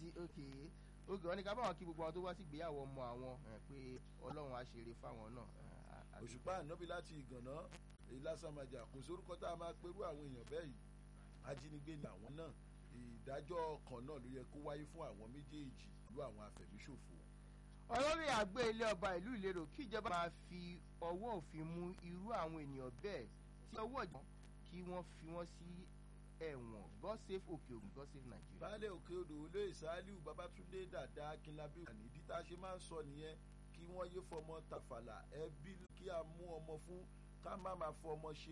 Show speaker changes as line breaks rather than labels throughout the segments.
sí òkè òkè wọn ni ká báwọn kí gbogbo àwọn tó wá sí ìgbéyàwó ọmọ àwọn ẹ, pé ọlọ́run á ṣeré fáwọn náà. ẹ, a- a-
òṣùpá ànábì láti ìgànná ìlàsàmàjà kò sórúkọ tá a máa perú àwọn èèyàn bẹ́ẹ̀ yìí ajínigbé ni àwọn náà ìdájọ́ kan náà ló yẹ kó wáyé fún àwọn méjèèjì ìlú àwọn afẹ̀míṣòfò
olórí àgbẹ̀ ilé ọba ìlú ìlérò kí ìjọba máa fi ọwọ́ òfin mú irú àwọn ènìyàn bẹ́ẹ̀ tí ọwọ́ ìjọba kí wọ́n fi wọ́n sí ẹ̀wọ̀n god save òkè ògùn god save nàìjíríà.
baálé òkè odò olóyè saliu babatunde dàda akínlábí wà nídìí tá a ṣe máa ń sọ nìyẹn kí wọ́n yé fọmọ tàfàlà ẹbí kí a mú ọmọ fún ká má máa fọmọ ṣe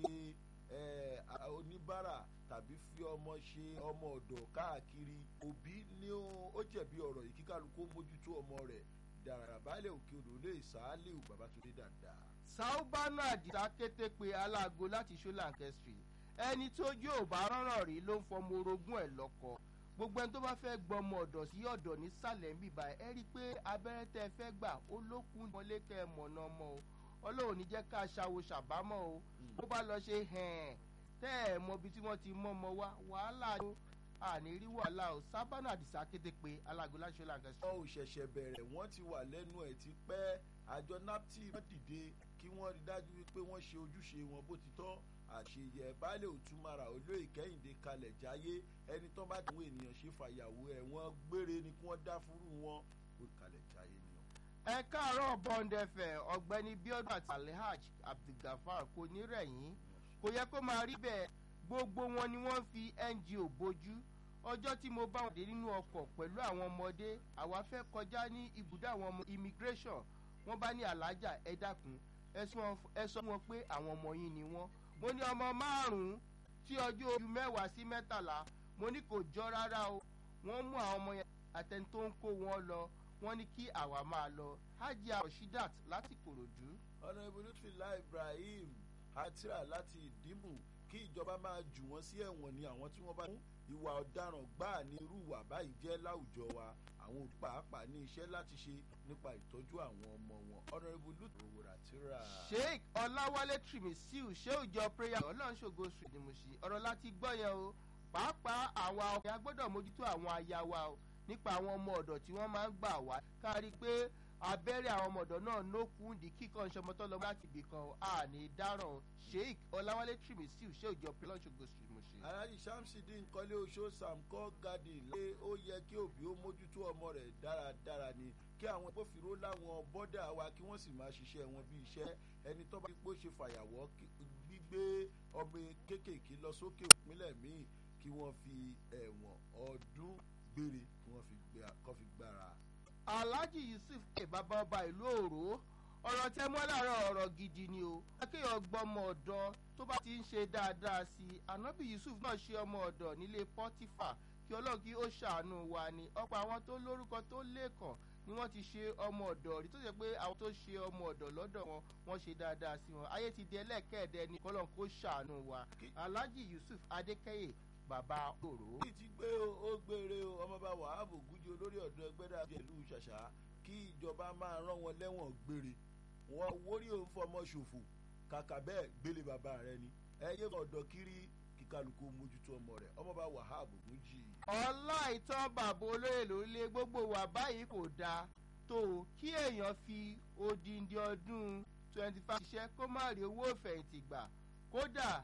eh, a- oníbàárà tàbí fi ọmọ ṣe ọmọ ọ̀dọ̀ káàkiri òbí ni ó ó jẹ̀bi ọ̀rọ̀ yìí kíkálukú ó mójútó ọmọ rẹ̀ dàrà baálé òkè odò olóyè saliu babatunde dàda.
saubana àdìsá kété pé aláago láti ṣọláńkẹ́ street ẹni tó yóò bá rọ́rọ̀ rí ló ń fọmọ orogún ẹ̀ lọ́kọ gbogbo ẹni tó bá fẹ́ gbọmọ ọ̀dọ̀ sí ọ̀dọ̀ nísàlẹ̀ ń bìbà ẹ rí i pé abẹ́rẹ́ tẹ́ ẹ fẹ́ gbà ó lókun wọlé kẹ́ ẹ mọ̀nà ọmọ o ọlọ́run ní jẹ́ ká ṣàwo ṣàbámọ̀ o bó bá lọ ṣe hẹ̀ẹ́n tẹ́ ẹ mọ ibi tí wọ́n ti mọ́ ọmọ wa wàhálà o àní rí wàhálà o sábànà àdìsá kété pé aláago láti ṣọláńkẹ́ street.
wọn ò ṣẹ̀ṣẹ̀ bẹ̀rẹ̀ wọ́n ti wà lẹ́nu ẹ̀ ti pẹ́ àjọ naptip wọ́n dìde kí wọ́n rí dájú wípé wọ́n ṣe ojúṣe wọn bó ti tọ́ àṣeyẹ baálé òtúmara olóyè kẹ́hìndé kalẹ̀ jáyé ẹni tó bá dùn ènìyàn ṣe fàyàwó ẹ̀ wọ́n gbére ni kí wọ́n dá fúrú wọn ó kalẹ̀ jáyé ni o.
ẹ káàárọ̀ bọ́ńdẹ̀fẹ̀ ọ̀gbẹ́ni biodun àti alhaj abdulgafar kò ní rẹ̀yìn kò yẹ kó máa rí bẹ́ẹ̀ gbogbo wọn ni wọ́n fi ngo bójú ọjọ́ tí mo bá wọn dé nínú ọkọ̀ pẹ̀lú àwọn ọmọdé àwa fẹ́ kọjá ní ibùdó àwọn ọmọ immigration wọ́n bá ní alájà ẹ dákun ẹ sọ wọn- ẹ sọ wọn pé àwọn ọmọ yín ni wọ́n mo ní ọmọ márùn-ún tí ọjọ́ ojú mẹ́wàá sí mẹ́tàlá mo ní kò jọ rárá o wọ́n mú àwọn ọmọ yẹn àtẹni tó ń kó wọn lọ wọ́n ní kí àwa máa lọ hajia rashidat láti kòròdú.
ọ̀nà ibùdókìlá ibrahim atira láti ìdìmú kí ìjọba máa jù wọ́n sí ẹ̀wọ̀n ni àwọn tí wọ́n bá mú ìwà ọ̀daràn gbáà ní irú ìwà báyìí jẹ́ láwùjọ wa àwọn òbí pàápàá ní iṣẹ́ láti ṣe nípa ìtọ́jú àwọn ọmọ wọn ọ̀nà ibùdókìlá atira.
sheik ọláwálé trimisiu ṣéòjọ prayer ọlọ́nṣogo street ni mo ṣe ọ̀rọ̀ láti gbọ́ yẹn o pàápàá àwa ọkùnrin agbọ́dọ̀ mójútó àwọn aya wa o nípa àwọn ọmọ ọ̀dọ̀ tí wọ́n máa ń gbà wá kárí pé abẹ́rẹ́ àwọn ọmọ ọ̀dọ̀ náà nókun di kíkan ṣọmọtọ́ lọ láti ibì kan a ní dáràn o sheik ọláwálé trimisiu ṣéòjọ prayer ọlọ́nṣogo street mo ṣe.
aláàjì samsidi nkọ́lé oṣó samco garden lé ó yẹ kí òbí ó mójútó ọmọ rẹ̀ dáradára ni kí àwọn agbófinró láwọn bọ́dà wa kí wọ́n sì máa ṣiṣẹ́ wọn bí iṣẹ́ ẹni tó bá pé ó ṣe fàyàwọ́ kí- gbígbé ọmọ kéékèèké lọ sókè ìpínlẹ̀ míì kí wọ́n fi ẹ̀wọ̀n ọdún gbére kí wọ́n fi gbé- kọ́ fi gbára.
alhaji yusuf ẹ bàbá ọba ìlú òró ọ̀rọ̀ tẹ mọ́ láàárọ̀ ọ̀rọ̀ gidi ni o akéèyàn gbọ́mọ ọ̀dọ́ tó bá ti ń ṣe dáadáa sí i anabi yusuf náà ṣe ọmọ ọ̀dọ̀ nílé pọ́tífà kí ọlọ́run kí ó ṣàánú wa ni ọ̀pọ̀ àwọn tó lórúkọ tó lẹ́kàn ni wọ́n ti ṣe ọmọ ọ̀dọ̀ rí tó ṣe pé àwọn tó ṣe ọmọ ọ̀dọ̀ lọ́dọ̀ wọn wọ́n ṣe dáadáa sí wọn ayé ti di ẹlẹ́kẹ̀ẹ́dẹ́ ni kọ́lọ́run kó ṣàánú wa alhaji yusuf adékẹ́yè bàbá òró.
kí ti gbé o ó gbére o ọmọọba wàhábù gúnjẹ olórí ọ̀dọ́ ẹgbẹ́dà jẹ̀lú ṣàṣà kí ìjọba máa rán wọn lẹ́wọ̀n gbére wọn wórí òun fọmọ ṣòfò kàkà bẹ́ẹ̀ gbélé bàbá rẹ ni ẹyẹ ọ̀dọ́ kiri kíkálukú mójútó ọmọ rẹ ọmọọba wàhábù gúnjì.
ọlá ìtàn bàbá olóyè lórílẹ̀ gbogbo wa báyìí kò dáa tó o kí èèyàn fi odindi ọdún twenty five ṣiṣẹ́ kó má rí owó ìfẹ̀yìntì gbà kódà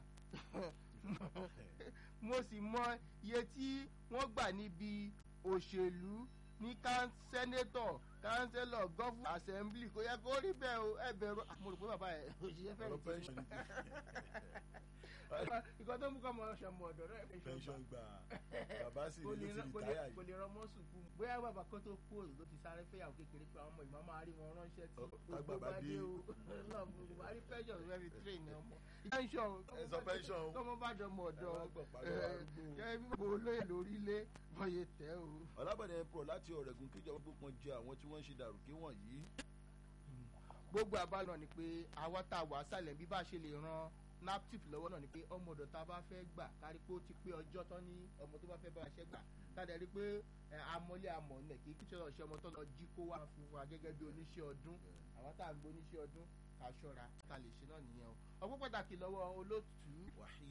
mo sì mọ iye tí wọ́n gbà níbi òṣèlú ní sẹ́nétọ̀ kánsẹ́lọ̀ gọ́fù assembly kò yẹ kó rí bẹ́ẹ̀ o ẹ bẹ̀rù mo rò pé bàbá ẹ̀ òṣìṣẹ́
ọ̀rọ̀
fẹ́yìntì
pension ni
ìkan tó mú kọ́ ọmọ ọ̀ṣọ́mọ ọ̀dọ̀ rẹ̀
pension gbà bàbá sì
kò
ní
lè
ló ti
rán- kò
rìtáyà
lè- kò
yìí.
lè rán mọ́sùn kú bóyá bàbá kó tó kú òòlù ló ti sáré fẹ́yàwó kékeré pé àwọn ọmọ ìmọ̀ máa rí wọn ránṣẹ́ tí
Ọ-
gbogbo
tágbà bá
bá
dé.
dé o lọ́ọ̀bù buhari pension fẹ́ fi train ní ọmọ. pension
ẹ sọ pension o.
tọmọ bá dọmọ ọdọ
Ẹ má gbọ̀ pariwo arúgbó.
gẹ́gẹ́ bí gbogbo olóyè lórílẹ̀ bọ́yẹ tẹ́ o.
ọlábọ̀dé pro láti ọ̀rẹ́gun kíjọba gbópọn jẹ àwọn tí wọ́n ń ṣe dàrúkẹ́ wọ̀nyí.
gbogbo àbálọ ni pé àwa tá a wà sálẹ̀ bí bá a ṣe lè ran naptip lọ́wọ́ náà ni pé ọmọ ọ̀dọ̀ tá a bá fẹ́ gbà kárí pé ó ti pé ọjọ́ tán ní ọmọ tó bá fẹ́ bá a ṣẹ́ gbà káàdẹ̀ rí pé ẹ, amọ́lé amọ̀ nẹ̀ kí kí ṣọlọ ṣe ọmọ tó lọ jí kó wá fún wa gẹ́gẹ́ bí oníṣẹ́ ọdún àwọn tá à ń gbé oníṣẹ́ ọdún ká ṣọ́ra ká lè ṣe náà nìyẹn o ọgbọ́n pàtàkì lọ́wọ́ olóòtú
wàhí